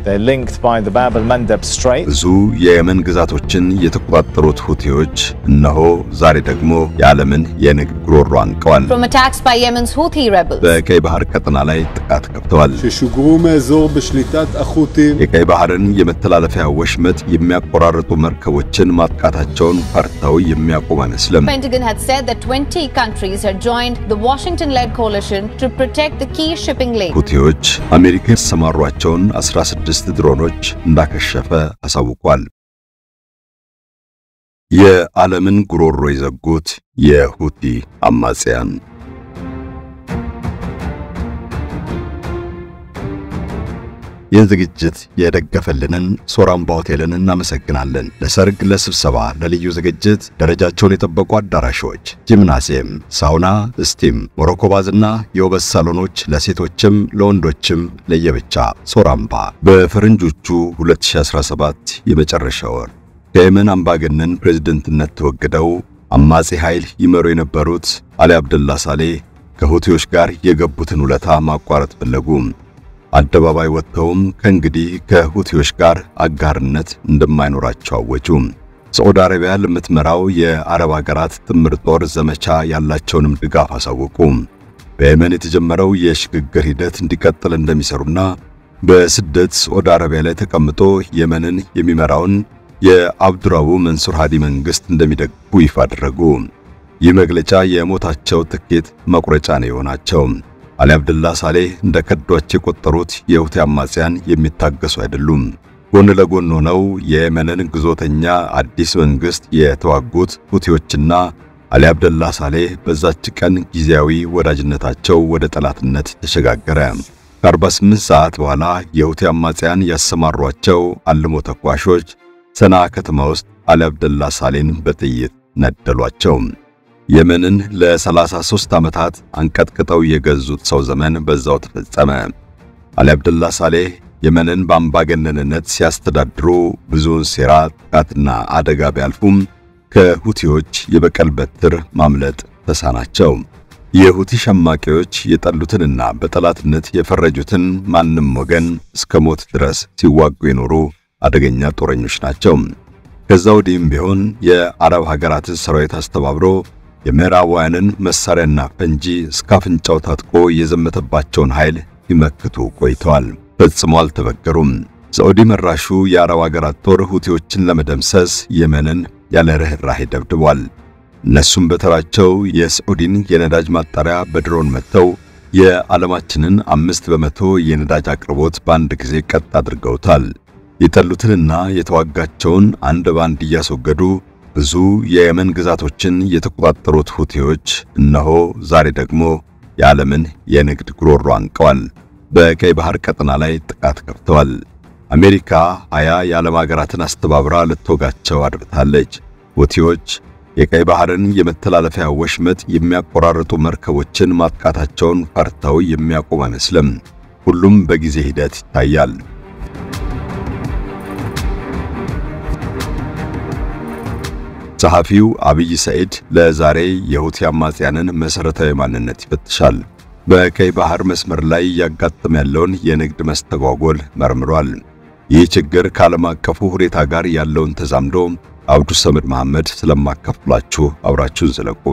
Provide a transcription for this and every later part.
They're linked by the Bab al-Mandeb Strait. ብዙ የየመን ግዛቶችን የተቆጣጠሩት ሁቲዎች እነሆ ዛሬ ደግሞ የዓለምን የንግድ ጉሮሮ አንቀዋል። From attacks by Yemen's Houthi rebels. በቀይ ባህር ቀጠና ላይ ጥቃት ከፍተዋል። ששוגרו מאזור בשליטת החות'ים የቀይ ባህርን የመተላለፊያ ወሽመጥ የሚያቆራርጡ መርከቦችን ማጥቃታቸውን ፈርተው የሚያቆም አይመስልም። Pentagon had said that 20 countries had joined the Washington-led coalition to protect the key shipping lane. ሁቲዎች አሜሪካ የተሰማሯቸውን 16 ድሮኖች እንዳከሸፈ አሳውቋል። የዓለምን ጉሮሮ የዘጉት የሁቲ አማጽያን ይህ ዝግጅት የደገፈልንን ሶራምባ ሆቴልን እናመሰግናለን። ለሰርግ፣ ለስብሰባ፣ ለልዩ ዝግጅት ደረጃቸውን የጠበቁ አዳራሾች፣ ጂምናሲየም፣ ሳውና፣ ስቲም፣ ሞሮኮ ባዝና የውበት ሳሎኖች ለሴቶችም ለወንዶችም ለየብቻ። ሶራምባ በፈረንጆቹ 2017 የመጨረሻ ወር ከየመን አምባገነን ፕሬዝደንትነት ተወግደው አማጺ ኃይል ይመሩ የነበሩት አሊ አብደላ ሳሌህ ከሁቲዎች ጋር የገቡትን ውለታ ማቋረጥ ፈለጉ። አደባባይ ወጥተውም ከእንግዲህ ከሁቲዎች ጋር አጋርነት እንደማይኖራቸው አወጁ። ሳዑዲ አረቢያ ለምትመራው የአረብ ሀገራት ጥምር ጦር ዘመቻ ያላቸውንም ድጋፍ አሳወቁ። በየመን የተጀመረው የሽግግር ሂደት እንዲቀጥል እንደሚሰሩና በስደት ሳዑዲ አረቢያ ላይ ተቀምጦ የመንን የሚመራውን የአብዱራቡ መንሱር ሃዲ መንግስት እንደሚደግፉ ይፋ አደረጉ። ይህ መግለጫ የሞታቸው ትኬት መቁረጫ ነው የሆናቸው። አሊ አብደላ ሳሌህ እንደ ከዷቸው የቆጠሩት የሁቲ አማጽያን የሚታገሱ አይደሉም። ጎን ለጎን ሆነው የየመንን ግዞተኛ አዲስ መንግስት የተዋጉት ሁቲዎችና አሊ አብደላ ሳሌህ በዛች ቀን ጊዜያዊ ወዳጅነታቸው ወደ ጠላትነት ተሸጋገረ። ከ48 ሰዓት በኋላ የሁቲ አማጽያን ያሰማሯቸው አልሞ ተኳሾች ሰና ከተማ ውስጥ አሊ አብደላ ሳሌን በጥይት ነደሏቸው። የመንን ለ33 ዓመታት አንቀጥቅጠው የገዙት ሰው ዘመን በዛው ተፈጸመ። አሊ አብደላ ሳሌህ የመንን በአምባገነንነት ሲያስተዳድሩ ብዙውን ሴራ፣ ጥቃትና አደጋ ቢያልፉም ከሁቲዎች የበቀል በትር ማምለጥ ተሳናቸው። የሁቲ ሸማቂዎች የጠሉትንና በጠላትነት የፈረጁትን ማንም ወገን እስከ ሞት ድረስ ሲዋጉ የኖሩ አደገኛ ጦረኞች ናቸው። ከዛ ወዲህም ቢሆን የአረብ ሀገራትን ሰራዊት አስተባብሮ የምዕራባውያንን መሳሪያና ፈንጂ እስከ አፍንጫው ታጥቆ የዘመተባቸውን ኃይል ሲመክቱ ቆይተዋል። ፈጽሞ አልተበገሩም። ሳዑዲ መራሹ የአረብ ሀገራት ጦር ሁቲዎችን ለመደምሰስ የመንን ያለ ርኅራኄ ደብድቧል። እነሱም በተራቸው የሳዑዲን የነዳጅ ማጣሪያ በድሮን መጥተው የዓለማችንን አምስት በመቶ የነዳጅ አቅርቦት በአንድ ጊዜ ቀጥ አድርገውታል። የጠሉትንና የተዋጋቸውን አንድ ባንድ እያስወገዱ ብዙ የየመን ግዛቶችን የተቆጣጠሩት ሁቲዎች እነሆ ዛሬ ደግሞ የዓለምን የንግድ ጉሮሮ አንቀዋል። በቀይ ባህር ቀጠና ላይ ጥቃት ከፍተዋል። አሜሪካ ሀያ የዓለም ሀገራትን አስተባብራ ልትወጋቸው አድብታለች። ሁቲዎች የቀይ ባህርን የመተላለፊያ ወሽመጥ የሚያቆራርጡ መርከቦችን ማጥቃታቸውን ፈርተው የሚያቆም አይመስልም። ሁሉም በጊዜ ሂደት ይታያል። ጸሐፊው አብይ ሰዒድ ለዛሬ የሁቲ አማጽያንን መሠረታዊ ማንነት ይፈትሻል። በቀይ ባህር መስመር ላይ እያጋጠመ ያለውን የንግድ መስተጓጎል መርምሯል። ይህ ችግር ከዓለም አቀፉ ሁኔታ ጋር ያለውን ተዛምዶ አብዱ ሰመድ መሐመድ ስለማካፍላችሁ አብራችሁን ዝለቁ።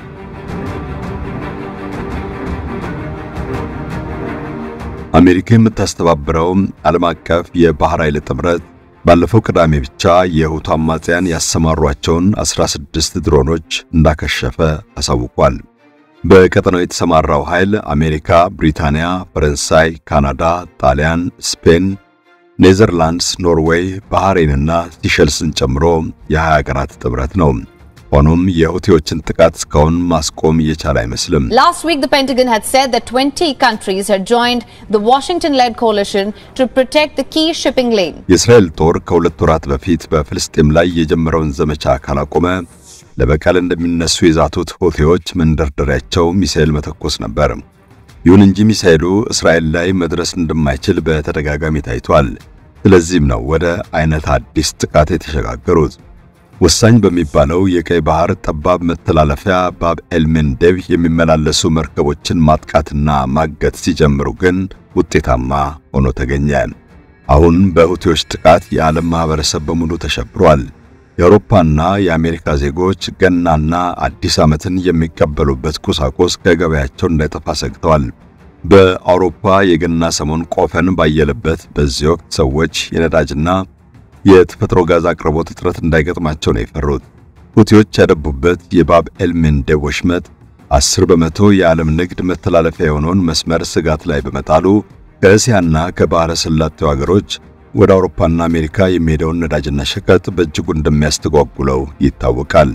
አሜሪካ የምታስተባብረው ዓለም አቀፍ የባህር ኃይል ጥምረት ባለፈው ቅዳሜ ብቻ የሁቲ አማጽያን ያሰማሯቸውን 16 ድሮኖች እንዳከሸፈ አሳውቋል። በቀጠናው የተሰማራው ኃይል አሜሪካ፣ ብሪታንያ፣ ፈረንሳይ፣ ካናዳ፣ ጣሊያን፣ ስፔን፣ ኔዘርላንድስ፣ ኖርዌይ፣ ባህሬንና ሲሸልስን ጨምሮ የ20 ሀገራት ጥምረት ነው። ሆኖም የሁቲዎችን ጥቃት እስካሁን ማስቆም እየቻለ አይመስልም። Last week, the Pentagon had said that 20 countries had joined the Washington-led coalition to protect the key shipping lane. የእስራኤል ጦር ከሁለት ወራት በፊት በፍልስጤም ላይ የጀመረውን ዘመቻ ካላቆመ ለበቀል እንደሚነሱ የዛቱት ሁቲዎች መንደርደሪያቸው ሚሳኤል መተኮስ ነበር። ይሁን እንጂ ሚሳኤሉ እስራኤል ላይ መድረስ እንደማይችል በተደጋጋሚ ታይቷል። ስለዚህም ነው ወደ አይነት አዲስ ጥቃት የተሸጋገሩት። ወሳኝ በሚባለው የቀይ ባህር ጠባብ መተላለፊያ ባብ ኤልሜንዴብ የሚመላለሱ መርከቦችን ማጥቃትና ማገት ሲጀምሩ ግን ውጤታማ ሆኖ ተገኘ። አሁን በሁቲዎች ጥቃት የዓለም ማህበረሰብ በሙሉ ተሸብሯል። የአውሮፓና የአሜሪካ ዜጎች ገናና አዲስ ዓመትን የሚቀበሉበት ቁሳቁስ ከገበያቸው እንዳይጠፋ ሰግተዋል። በአውሮፓ የገና ሰሞን ቆፈን ባየለበት በዚህ ወቅት ሰዎች የነዳጅና የተፈጥሮ ጋዝ አቅርቦት እጥረት እንዳይገጥማቸው ነው የፈሩት። ሁቲዎች ያደቡበት የባብ ኤል መንደብ ወሽመጥ 10 በመቶ የዓለም ንግድ መተላለፊያ የሆነውን መስመር ስጋት ላይ በመጣሉ ከእስያና ከባሕረ ሰላጤው አገሮች ወደ አውሮፓና አሜሪካ የሚሄደውን ነዳጅና ሸቀጥ በእጅጉ እንደሚያስተጓጉለው ይታወቃል።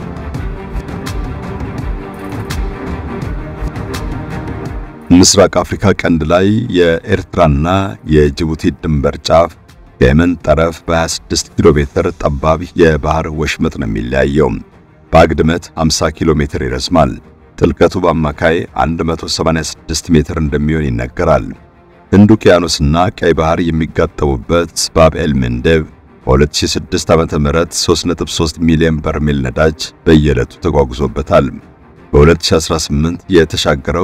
ምስራቅ አፍሪካ ቀንድ ላይ የኤርትራና የጅቡቲ ድንበር ጫፍ ከየመን ጠረፍ በ26 ኪሎ ሜትር ጠባብ የባህር ወሽመጥ ነው የሚለያየው። በአግድመት 50 ኪሎ ሜትር ይረዝማል። ጥልቀቱ በአማካይ 186 ሜትር እንደሚሆን ይነገራል። ህንድ ውቅያኖስና ቀይ ባህር የሚጋጠሙበት ባብ ኤል መንደብ በ2006 ዓ.ም 3.3 ሚሊዮን በርሜል ነዳጅ በየዕለቱ ተጓጉዞበታል። በ2018 የተሻገረው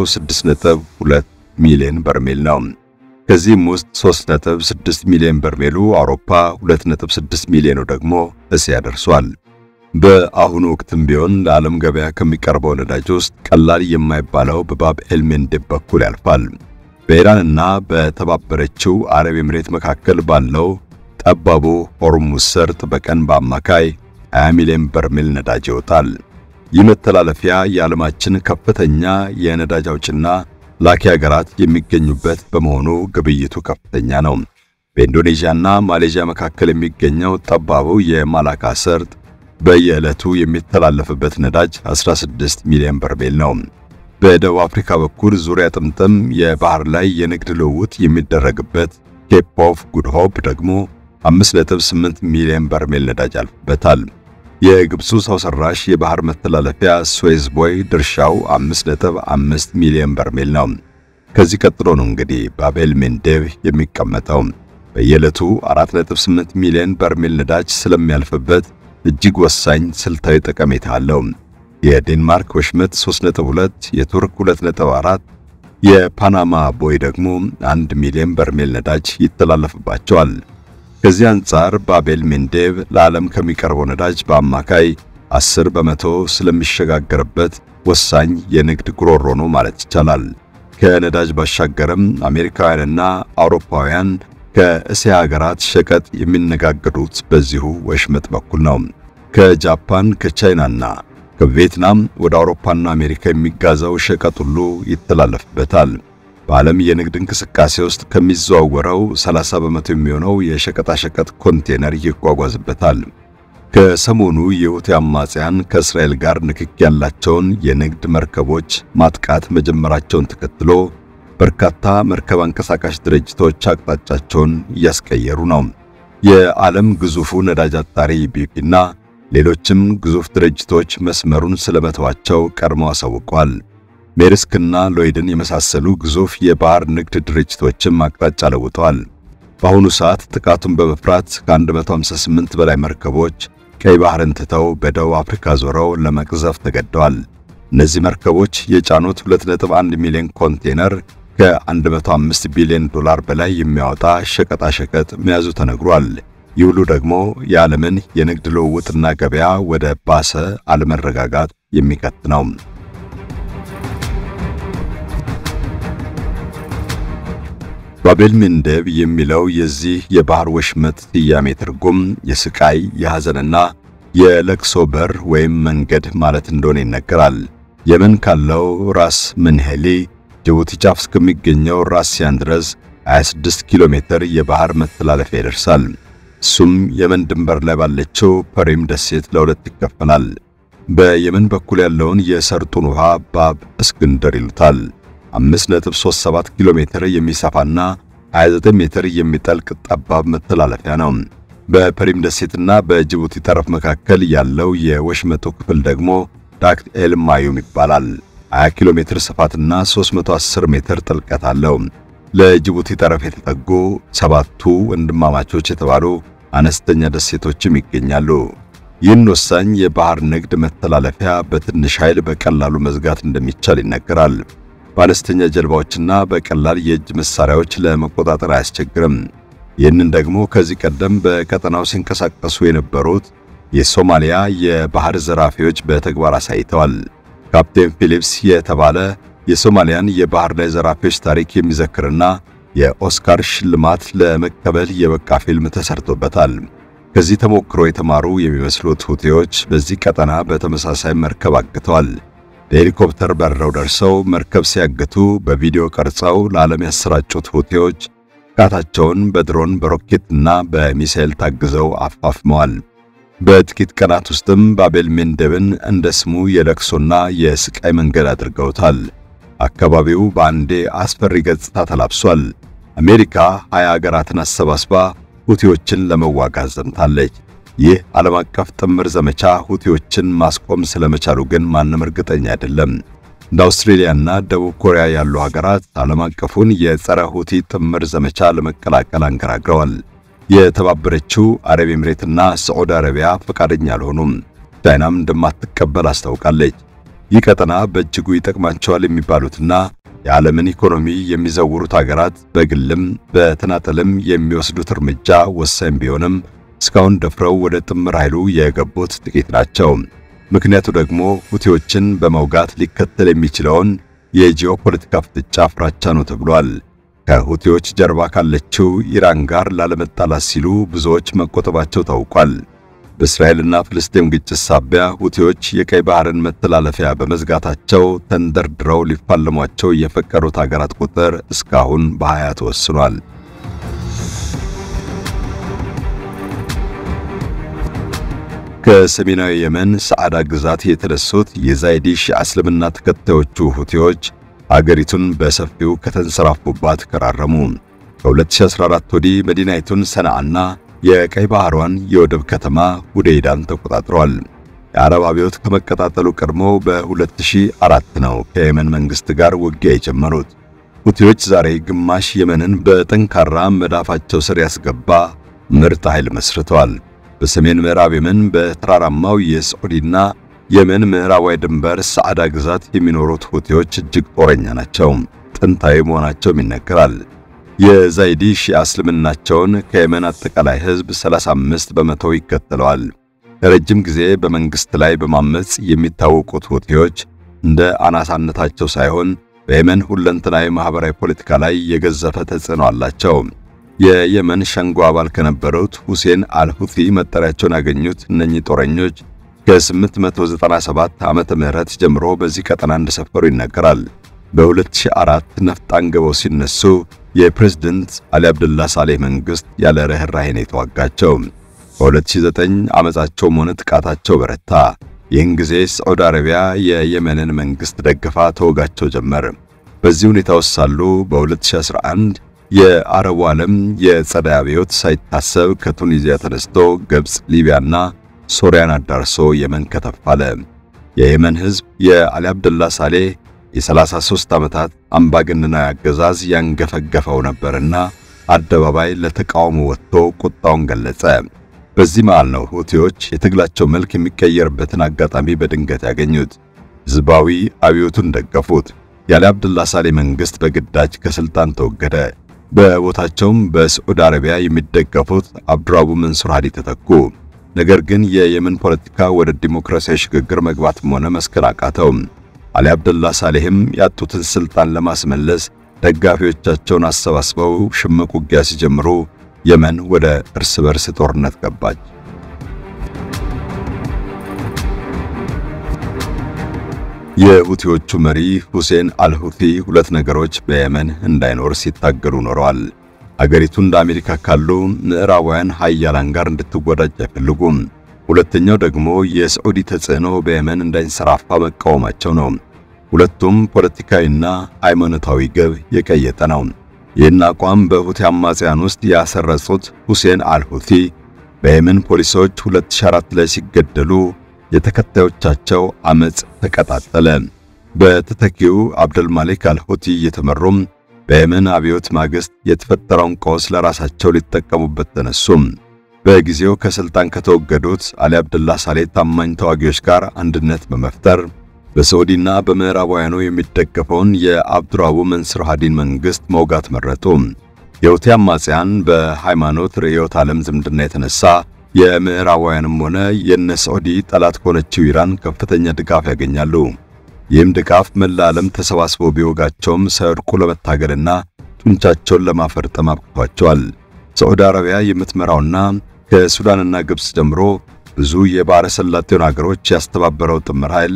6.2 ሚሊዮን በርሜል ነው። ከዚህም ውስጥ 3.6 ሚሊዮን በርሜሉ አውሮፓ፣ 2.6 ሚሊዮኑ ደግሞ እስያ ደርሷል። በአሁኑ ወቅትም ቢሆን ለዓለም ገበያ ከሚቀርበው ነዳጅ ውስጥ ቀላል የማይባለው በባብ ኤል መንደብ በኩል ያልፋል። በኢራንና በተባበረችው አረብ ኤምሬት መካከል ባለው ጠባቡ ሆርሙዝ ሰርጥ በቀን በአማካይ 20 ሚሊዮን በርሜል ነዳጅ ይወጣል። ይህ መተላለፊያ የዓለማችን ከፍተኛ የነዳጅ አውጭና ላኪ ሀገራት የሚገኙበት በመሆኑ ግብይቱ ከፍተኛ ነው። በኢንዶኔዥያና ማሌዥያ መካከል የሚገኘው ጠባቡ የማላካ ሰርጥ በየዕለቱ የሚተላለፍበት ነዳጅ 16 ሚሊዮን በርሜል ነው። በደቡብ አፍሪካ በኩል ዙሪያ ጥምጥም የባህር ላይ የንግድ ልውውጥ የሚደረግበት ኬፕ ኦፍ ጉድ ሆፕ ደግሞ 5.8 ሚሊዮን በርሜል ነዳጅ ያልፍበታል። የግብፁ ሰው ሰራሽ የባህር መተላለፊያ ስዌዝ ቦይ ድርሻው 5.5 ሚሊዮን በርሜል ነው። ከዚህ ቀጥሎ ነው እንግዲህ ባቤል መንደብ የሚቀመጠው። በየዕለቱ 4.8 ሚሊዮን በርሜል ነዳጅ ስለሚያልፍበት እጅግ ወሳኝ ስልታዊ ጠቀሜታ አለው። የዴንማርክ ወሽመጥ 3.2፣ የቱርክ 2.4፣ የፓናማ ቦይ ደግሞ 1 ሚሊዮን በርሜል ነዳጅ ይተላለፍባቸዋል። ከዚህ አንጻር ባቤል መንደብ ለዓለም ከሚቀርበው ነዳጅ በአማካይ 10 በመቶ ስለሚሸጋገርበት ወሳኝ የንግድ ጉሮሮ ነው ማለት ይቻላል። ከነዳጅ ባሻገርም አሜሪካውያንና አውሮፓውያን ከእስያ ሀገራት ሸቀጥ የሚነጋገዱት በዚሁ ወሽመጥ በኩል ነው። ከጃፓን ከቻይናና ከቪየትናም ወደ አውሮፓና አሜሪካ የሚጋዛው ሸቀጥ ሁሉ ይተላለፍበታል። በዓለም የንግድ እንቅስቃሴ ውስጥ ከሚዘዋወረው 30 በመቶ የሚሆነው የሸቀጣሸቀጥ ኮንቴነር ይጓጓዝበታል። ከሰሞኑ የሁቲ አማጽያን ከእስራኤል ጋር ንክክ ያላቸውን የንግድ መርከቦች ማጥቃት መጀመራቸውን ተከትሎ በርካታ መርከብ አንቀሳቃሽ ድርጅቶች አቅጣጫቸውን እያስቀየሩ ነው። የዓለም ግዙፉ ነዳጅ አጣሪ ቢፒና ሌሎችም ግዙፍ ድርጅቶች መስመሩን ስለመተዋቸው ቀድመው አሳውቀዋል። ሜርስክና ሎይድን የመሳሰሉ ግዙፍ የባህር ንግድ ድርጅቶችም አቅጣጫ ለውጠዋል። በአሁኑ ሰዓት ጥቃቱን በመፍራት ከ158 በላይ መርከቦች ቀይ ባህርን ትተው በደቡብ አፍሪካ ዞረው ለመቅዘፍ ተገደዋል። እነዚህ መርከቦች የጫኑት 2.1 ሚሊዮን ኮንቴነር ከ105 ቢሊዮን ዶላር በላይ የሚያወጣ ሸቀጣሸቀጥ መያዙ ተነግሯል። ይህ ሁሉ ደግሞ የዓለምን የንግድ ልውውጥና ገበያ ወደ ባሰ አለመረጋጋት የሚከት ነው። ባቤል መንደብ የሚለው የዚህ የባህር ወሽመጥ ስያሜ ትርጉም የስቃይ የሐዘንና የለቅሶ በር ወይም መንገድ ማለት እንደሆነ ይነገራል። የመን ካለው ራስ መንሄሊ ጅቡቲ ጫፍ እስከሚገኘው ራስ ሲያን ድረስ 26 ኪሎ ሜትር የባህር መተላለፊያ ይደርሳል። እሱም የመን ድንበር ላይ ባለችው ፐሪም ደሴት ለሁለት ይከፈላል። በየመን በኩል ያለውን የሰርጡን ውሃ ባብ እስክንድር ይሉታል። 5.37 ኪሎ ሜትር የሚሰፋና 29 ሜትር የሚጠልቅ ጠባብ መተላለፊያ ነው። በፐሪም ደሴትና በጅቡቲ ጠረፍ መካከል ያለው የወሽመጡ ክፍል ደግሞ ዳክት ኤል ማዩም ይባላል። 20 ኪሎ ሜትር ስፋትና 310 ሜትር ጥልቀት አለው። ለጅቡቲ ጠረፍ የተጠጉ ሰባቱ ወንድማማቾች የተባሉ አነስተኛ ደሴቶችም ይገኛሉ። ይህን ወሳኝ የባህር ንግድ መተላለፊያ በትንሽ ኃይል በቀላሉ መዝጋት እንደሚቻል ይነገራል። በአነስተኛ ጀልባዎችና በቀላል የእጅ መሳሪያዎች ለመቆጣጠር አያስቸግርም። ይህንን ደግሞ ከዚህ ቀደም በቀጠናው ሲንቀሳቀሱ የነበሩት የሶማሊያ የባህር ዘራፊዎች በተግባር አሳይተዋል። ካፕቴን ፊሊፕስ የተባለ የሶማሊያን የባህር ላይ ዘራፊዎች ታሪክ የሚዘክርና የኦስካር ሽልማት ለመቀበል የበቃ ፊልም ተሰርቶበታል። ከዚህ ተሞክሮ የተማሩ የሚመስሉት ሁቲዎች በዚህ ቀጠና በተመሳሳይ መርከብ አግተዋል። በሄሊኮፕተር በረው ደርሰው መርከብ ሲያግቱ በቪዲዮ ቀርጸው ለዓለም ያሰራጩት ሁቲዎች ጥቃታቸውን በድሮን በሮኬትና በሚሳኤል ታግዘው አፋፍመዋል። በጥቂት ቀናት ውስጥም ባቤል ሜንደብን እንደ ስሙ የለቅሶና የስቃይ መንገድ አድርገውታል። አካባቢው በአንዴ አስፈሪ ገጽታ ተላብሷል። አሜሪካ ሀያ አገራትን አሰባስባ ሁቲዎችን ለመዋጋት ዘምታለች። ይህ ዓለም አቀፍ ጥምር ዘመቻ ሁቲዎችን ማስቆም ስለመቻሉ ግን ማንም እርግጠኛ አይደለም። እንደ አውስትሬሊያና ደቡብ ኮሪያ ያሉ ሀገራት ዓለም አቀፉን የጸረ ሁቲ ጥምር ዘመቻ ለመቀላቀል አንገራግረዋል። የተባበረችው አረብ ኤምሬትና ሳዑዲ አረቢያ ፈቃደኛ አልሆኑም። ቻይናም እንደማትቀበል አስታውቃለች። ይህ ቀጠና በእጅጉ ይጠቅማቸዋል የሚባሉትና የዓለምን ኢኮኖሚ የሚዘውሩት ሀገራት በግልም በተናጠልም የሚወስዱት እርምጃ ወሳኝ ቢሆንም እስካሁን ደፍረው ወደ ጥምር ኃይሉ የገቡት ጥቂት ናቸው። ምክንያቱ ደግሞ ሁቲዎችን በመውጋት ሊከተል የሚችለውን የጂኦፖለቲካ ፍጥጫ ፍራቻ ነው ተብሏል። ከሁቲዎች ጀርባ ካለችው ኢራን ጋር ላለመጣላት ሲሉ ብዙዎች መቆጠባቸው ታውቋል። በእስራኤልና ፍልስጤም ግጭት ሳቢያ ሁቲዎች የቀይ ባህርን መተላለፊያ በመዝጋታቸው ተንደርድረው ሊፋለሟቸው የፈቀዱት ሀገራት ቁጥር እስካሁን በሀያ ተወስኗል። ከሰሜናዊ የመን ሰዓዳ ግዛት የተነሱት የዛይዲ ሺዓ እስልምና ተከታዮቹ ሁቲዎች አገሪቱን በሰፊው ከተንሰራፉባት ከራረሙ። ከ2014 ወዲህ መዲናይቱን ሰንዓና የቀይ ባህሯን የወደብ ከተማ ሁዴይዳን ተቆጣጥረዋል። የአረብ አብዮት ከመቀጣጠሉ ቀድሞ በ2004 ነው ከየመን መንግስት ጋር ውጊያ የጀመሩት። ሁቲዎች ዛሬ ግማሽ የመንን በጠንካራ መዳፋቸው ስር ያስገባ ምርጥ ኃይል መስርተዋል። በሰሜን ምዕራብ የመን በተራራማው የሳዑዲና የመን ምዕራባዊ ድንበር ሰዓዳ ግዛት የሚኖሩት ሁቲዎች እጅግ ጦረኛ ናቸው። ጥንታዊ መሆናቸውም ይነገራል። የዛይዲ ሺዓ እስልምናቸውን ከየመን አጠቃላይ ሕዝብ 35 በመቶ ይከተለዋል። ለረጅም ጊዜ በመንግስት ላይ በማመጽ የሚታወቁት ሁቲዎች እንደ አናሳነታቸው ሳይሆን በየመን ሁለንተናዊ ማህበራዊ ፖለቲካ ላይ የገዘፈ ተጽዕኖ አላቸው። የየመን ሸንጎ አባል ከነበሩት ሁሴን አልሁቲ መጠሪያቸውን ያገኙት እነኚህ ጦረኞች ከ897 ዓመተ ምህረት ጀምሮ በዚህ ቀጠና እንደሰፈሩ ይነገራል። በ2004 ነፍጥ አንግበው ሲነሱ የፕሬዝደንት አሊ አብደላ ሳሌህ መንግስት ያለ ርህራሄ ነው የተዋጋቸው። በ2009 አመጻቸውም ሆነ ጥቃታቸው በረታ። ይህን ጊዜ ሳዑዲ አረቢያ የየመንን መንግስት ደግፋ ተወጋቸው ጀመር። በዚህ ሁኔታ ውስጥ ሳሉ በ2011 የአረቡ ዓለም የጸደይ አብዮት ሳይታሰብ ከቱኒዚያ ተነስቶ ግብጽ፣ ሊቢያና ሶሪያን አዳርሶ የመን ከተፋለ። የየመን ህዝብ የአሊ አብደላ ሳሌህ የ33 ዓመታት አምባገነናዊ አገዛዝ ያንገፈገፈው ነበርና አደባባይ ለተቃውሞ ወጥቶ ቁጣውን ገለጸ። በዚህ መሃል ነው ሁቲዎች የትግላቸው መልክ የሚቀየርበትን አጋጣሚ በድንገት ያገኙት። ህዝባዊ አብዮቱን ደገፉት። የአሊ አብደላ ሳሌህ መንግስት በግዳጅ ከስልጣን ተወገደ። በቦታቸውም በሳዑዲ አረቢያ የሚደገፉት አብዱራቡ መንሱር ሃዲ ተተኩ። ነገር ግን የየመን ፖለቲካ ወደ ዲሞክራሲያዊ ሽግግር መግባትም ሆነ መስከር አቃተው። አሊ አብደላ ሳሌህም ያጡትን ስልጣን ለማስመለስ ደጋፊዎቻቸውን አሰባስበው ሽምቅ ውጊያ ሲጀምሩ የመን ወደ እርስ በርስ ጦርነት ገባች። የሁቲዎቹ መሪ ሁሴን አልሁቲ ሁለት ነገሮች በየመን እንዳይኖር ሲታገሉ ኖረዋል። አገሪቱ እንደ አሜሪካ ካሉ ምዕራባውያን ሀያላን ጋር እንድትወዳጅ አይፈልጉም። ሁለተኛው ደግሞ የሳዑዲ ተጽዕኖ በየመን እንዳይንሰራፋ መቃወማቸው ነው። ሁለቱም ፖለቲካዊና ሃይማኖታዊ ግብ የቀየጠ ነው። ይህን አቋም በሁቲ አማጽያን ውስጥ ያሰረጹት ሁሴን አልሁቲ በየመን ፖሊሶች 2004 ላይ ሲገደሉ የተከታዮቻቸው አመጽ ተቀጣጠለ። በተተኪው አብደልማሊክ አልሁቲ እየተመሩም በየመን አብዮት ማግስት የተፈጠረውን ቀውስ ለራሳቸው ሊጠቀሙበት ተነሱም። በጊዜው ከስልጣን ከተወገዱት አሊ አብደላ ሳሌህ ታማኝ ተዋጊዎች ጋር አንድነት በመፍጠር በሳዑዲና በምዕራባውያኑ የሚደገፈውን የአብዱራቡ መንሱር ሃዲን መንግስት መውጋት መረጡ። የሁቲ አማጽያን በሃይማኖት ርዕዮተ ዓለም ዝምድና የተነሳ የምዕራባውያንም ሆነ የነ ሳዑዲ ጠላት ከሆነችው ኢራን ከፍተኛ ድጋፍ ያገኛሉ። ይህም ድጋፍ መላ ዓለም ተሰባስበው ቢወጋቸውም ሳይወድቁ ለመታገልና ጡንቻቸውን ለማፈርጠም አብቅቷቸዋል። ሳዑዲ አረቢያ የምትመራውና ከሱዳንና ግብፅ ጀምሮ ብዙ የባሕረ ሰላጤውን አገሮች ያስተባበረው ጥምር ኃይል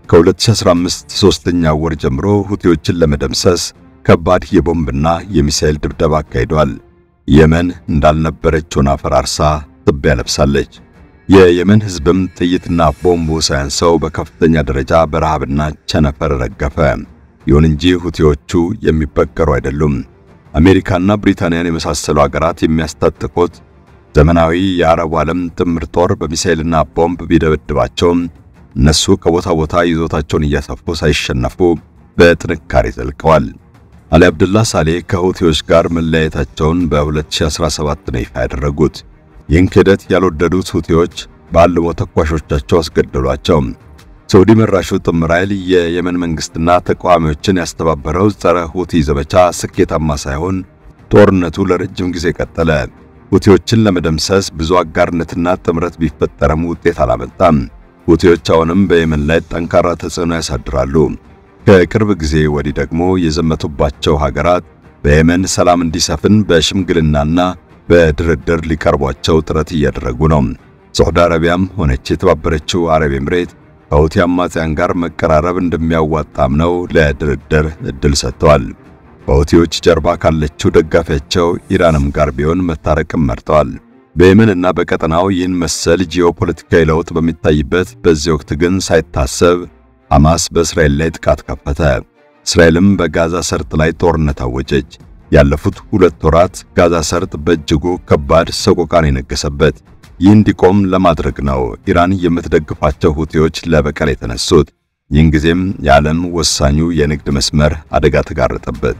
ከ2015 ሶስተኛ ወር ጀምሮ ሁቲዎችን ለመደምሰስ ከባድ የቦምብና የሚሳኤል ድብደባ አካሂዷል። የመን እንዳልነበረች ሆና ፈራርሳ ትቢያ ለብሳለች። የየመን ሕዝብም ጥይትና ቦምቡ ሳያንሰው በከፍተኛ ደረጃ በረሃብና ቸነፈር ረገፈ። ይሁን እንጂ ሁቲዎቹ የሚበገሩ አይደሉም። አሜሪካና ብሪታንያን የመሳሰሉ አገራት የሚያስታጥቁት ዘመናዊ የአረቡ ዓለም ጥምር ጦር በሚሳኤልና ቦምብ ቢደበድባቸውም እነሱ ከቦታ ቦታ ይዞታቸውን እያሰፉ ሳይሸነፉ በጥንካሬ ዘልቀዋል። አሊ አብድላ ሳሌህ ከሁቲዎች ጋር መለያየታቸውን በ2017 ነው ይፋ ያደረጉት። ይህን ክህደት ያልወደዱት ሁቲዎች በአልሞ ተኳሾቻቸው አስገደሏቸው። ሳዑዲ መራሹ ጥምር ኃይል የየመን መንግስትና ተቃዋሚዎችን ያስተባበረው ጸረ ሁቲ ዘመቻ ስኬታማ ሳይሆን ጦርነቱ ለረጅም ጊዜ ቀጠለ። ሁቲዎችን ለመደምሰስ ብዙ አጋርነትና ጥምረት ቢፈጠርም ውጤት አላመጣም። ሁቲዎች አሁንም በየመን ላይ ጠንካራ ተጽዕኖ ያሳድራሉ። ከቅርብ ጊዜ ወዲህ ደግሞ የዘመቱባቸው ሀገራት በየመን ሰላም እንዲሰፍን በሽምግልናና በድርድር ሊቀርቧቸው ጥረት እያደረጉ ነው። ሳዑዲ አረቢያም ሆነች የተባበረችው አረብ ኤምሬት ከሁቲ አማጽያን ጋር መቀራረብ እንደሚያዋጣም ነው ለድርድር እድል ሰጥተዋል። በሁቲዎች ጀርባ ካለችው ደጋፊያቸው ኢራንም ጋር ቢሆን መታረቅም መርጠዋል። በየመንና በቀጠናው ይህን መሰል ጂኦፖለቲካዊ ለውጥ በሚታይበት በዚህ ወቅት ግን ሳይታሰብ ሐማስ በእስራኤል ላይ ጥቃት ከፈተ። እስራኤልም በጋዛ ሰርጥ ላይ ጦርነት አወጀች። ያለፉት ሁለት ወራት ጋዛ ሰርጥ በእጅጉ ከባድ ሰቆቃን የነገሰበት ይህ እንዲቆም ለማድረግ ነው ኢራን የምትደግፋቸው ሁቲዎች ለበቀል የተነሱት። ይህን ጊዜም የዓለም ወሳኙ የንግድ መስመር አደጋ ተጋረጠበት።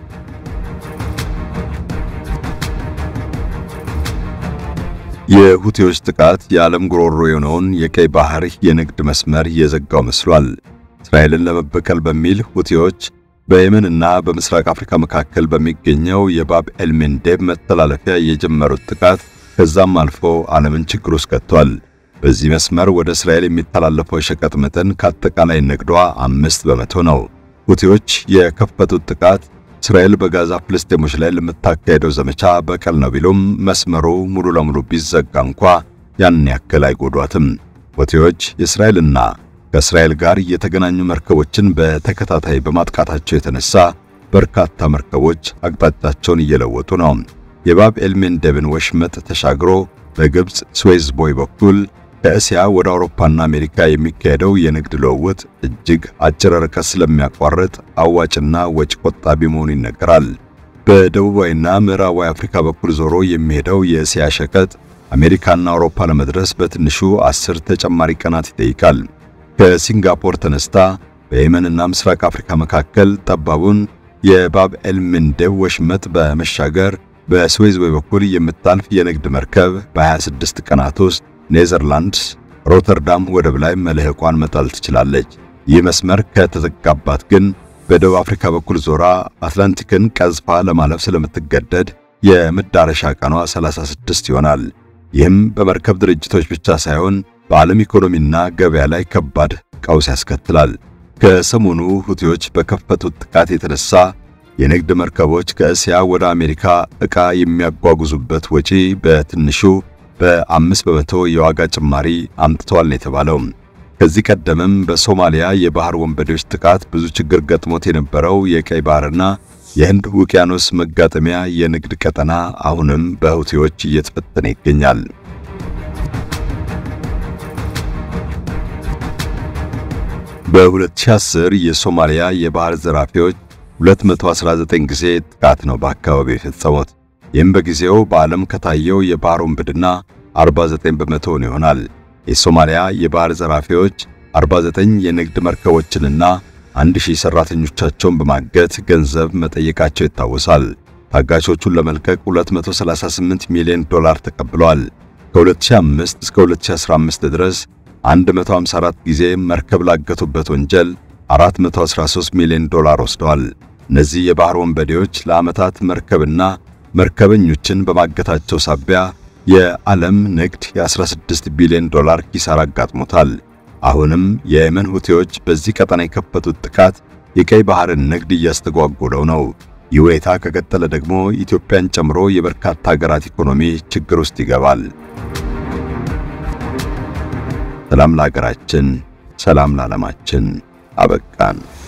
የሁቲዎች ጥቃት የዓለም ጉሮሮ የሆነውን የቀይ ባህር የንግድ መስመር የዘጋው መስሏል። እስራኤልን ለመበቀል በሚል ሁቲዎች በየመንና በምስራቅ አፍሪካ መካከል በሚገኘው የባብ ኤልሜንዴብ መተላለፊያ የጀመሩት ጥቃት ከዛም አልፎ ዓለምን ችግር ውስጥ ከቷል። በዚህ መስመር ወደ እስራኤል የሚተላለፈው የሸቀጥ መጠን ከአጠቃላይ ንግዷ አምስት በመቶ ነው። ሁቲዎች የከፈቱት ጥቃት እስራኤል በጋዛ ፍልስጤሞች ላይ ለምታካሄደው ዘመቻ በቀል ነው ቢሉም መስመሩ ሙሉ ለሙሉ ቢዘጋ እንኳ ያን ያክል አይጎዷትም። ሁቲዎች የእስራኤልና ከእስራኤል ጋር የተገናኙ መርከቦችን በተከታታይ በማጥቃታቸው የተነሳ በርካታ መርከቦች አቅጣጫቸውን እየለወጡ ነው። የባብ ኤልሜንዴብን ወሽመጥ ተሻግሮ በግብፅ ስዌዝ ቦይ በኩል ከእስያ ወደ አውሮፓና አሜሪካ የሚካሄደው የንግድ ልውውጥ እጅግ አጭር ርቀት ስለሚያቋርጥ አዋጭና ወጪ ቆጣቢ መሆኑ ይነገራል። በደቡባዊና ምዕራባዊ አፍሪካ በኩል ዞሮ የሚሄደው የእስያ ሸቀጥ አሜሪካና አውሮፓ ለመድረስ በትንሹ አስር ተጨማሪ ቀናት ይጠይቃል። ከሲንጋፖር ተነስታ በየመንና ምስራቅ አፍሪካ መካከል ጠባቡን የባብ ኤልሜንዴብ ወሽመጥ በመሻገር በስዌዝ ቦይ በኩል የምታልፍ የንግድ መርከብ በ26 ቀናት ውስጥ ኔዘርላንድስ ሮተርዳም ወደብ ላይ መልህቋን መጣል ትችላለች። ይህ መስመር ከተዘጋባት ግን በደቡብ አፍሪካ በኩል ዞራ አትላንቲክን ቀዝፋ ለማለፍ ስለምትገደድ የመዳረሻ ቀኗ 36 ይሆናል። ይህም በመርከብ ድርጅቶች ብቻ ሳይሆን በዓለም ኢኮኖሚና ገበያ ላይ ከባድ ቀውስ ያስከትላል። ከሰሞኑ ሁቲዎች በከፈቱት ጥቃት የተነሳ የንግድ መርከቦች ከእስያ ወደ አሜሪካ ዕቃ የሚያጓጉዙበት ወጪ በትንሹ በአምስት በመቶ የዋጋ ጭማሪ አምጥተዋል ነው የተባለው። ከዚህ ቀደምም በሶማሊያ የባህር ወንበዴዎች ጥቃት ብዙ ችግር ገጥሞት የነበረው የቀይ ባህርና የህንድ ውቅያኖስ መጋጠሚያ የንግድ ቀጠና አሁንም በሁቲዎች እየተፈተነ ይገኛል። በ2010 የሶማሊያ የባህር ዘራፊዎች 219 ጊዜ ጥቃት ነው በአካባቢው የፈጸሙት። ይህም በጊዜው በዓለም ከታየው የባህር ወንብድና 49 በመቶውን ይሆናል። የሶማሊያ የባህር ዘራፊዎች 49 የንግድ መርከቦችንና 1000 ሰራተኞቻቸውን በማገት ገንዘብ መጠየቃቸው ይታወሳል። ታጋቾቹን ለመልቀቅ 238 ሚሊዮን ዶላር ተቀብለዋል። ከ2005 እስከ 2015 ድረስ 154 ጊዜ መርከብ ላገቱበት ወንጀል 413 ሚሊዮን ዶላር ወስደዋል። እነዚህ የባህር ወንበዴዎች ለዓመታት መርከብና መርከበኞችን በማገታቸው ሳቢያ የዓለም ንግድ የ16 ቢሊዮን ዶላር ኪሳራ አጋጥሞታል። አሁንም የየመን ሁቴዎች በዚህ ቀጠና የከፈቱት ጥቃት የቀይ ባህርን ንግድ እያስተጓጎለው ነው። ይህ ሁኔታ ከቀጠለ ደግሞ ኢትዮጵያን ጨምሮ የበርካታ ሀገራት ኢኮኖሚ ችግር ውስጥ ይገባል። ሰላም ለሀገራችን፣ ሰላም ለዓለማችን። አበቃን።